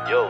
Yo.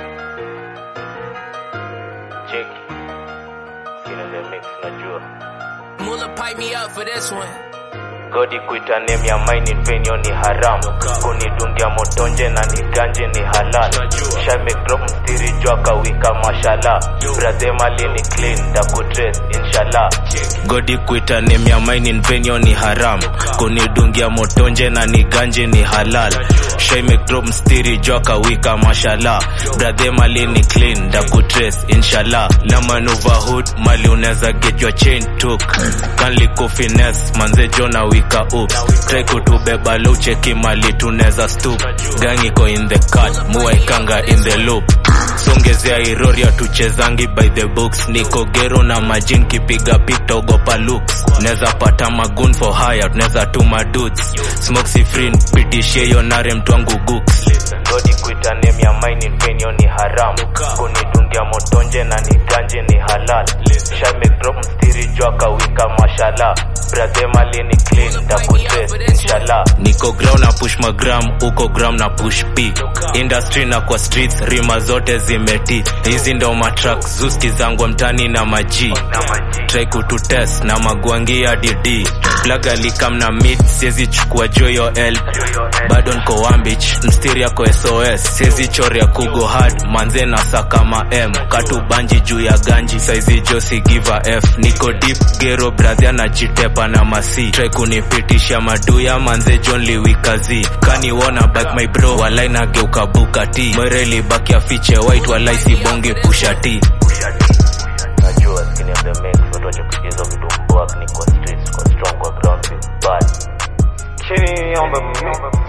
Jake. Skin in the mix, najua. Muller pipe me up for this one. Godi kuita name ya mine in vain yo ni haram kunidungia motonje na niganje ni halal shame drop mstiri jua kawika mashallah brother mali ni clean da kutrace inshallah Godi kuita name ya mine in vain yo ni haram kunidungia motonje na niganje ni halal shame drop mstiri jua kawika mashallah brother mali ni clean da kutrace inshallah na manuva hood mali unaweza get your chain took kanli kufines manze jona wika ups try kutubeba lo cheki mali tuneza stoop gang iko in the cut muwaikanga in the loop songezea iroria tuchezangi by the books niko gero na majin kipiga pikta ogopa looks neza pata magun for hire tuneza tuma dudes smoke si free pitishie yo nare mtwangu gooks godi kuita name ya mine in vain yo ni haram kunidungia motonje na niganje ni halal shame drop mstiri jua kawika mashallah brother mali ni clean da kutrace inshallah niko ground na push magram uko gram na push p industry na kwa streets rima zote zimeti hizi ndo matrack zuski zangu mtani na maji try kututest na magwangi ya dd plug alikam na mid siezi chukua joyo l bado nko wambich mstiri yako sos siezi chori ya kugo hard manze na sakama m katu banji juu ya ganji saizi josi giva f niko deep gero bradhia na jitepa na masi try kunipitisha maduya manze john liwikazi kaniwona back my bro walai nageuka bukati mwereli baki afiche white walai sibonge pushati najua skin of the mix watu wache kusikiza vitu mboa ni kwa streets kwa strong kwa ground bad chini ombe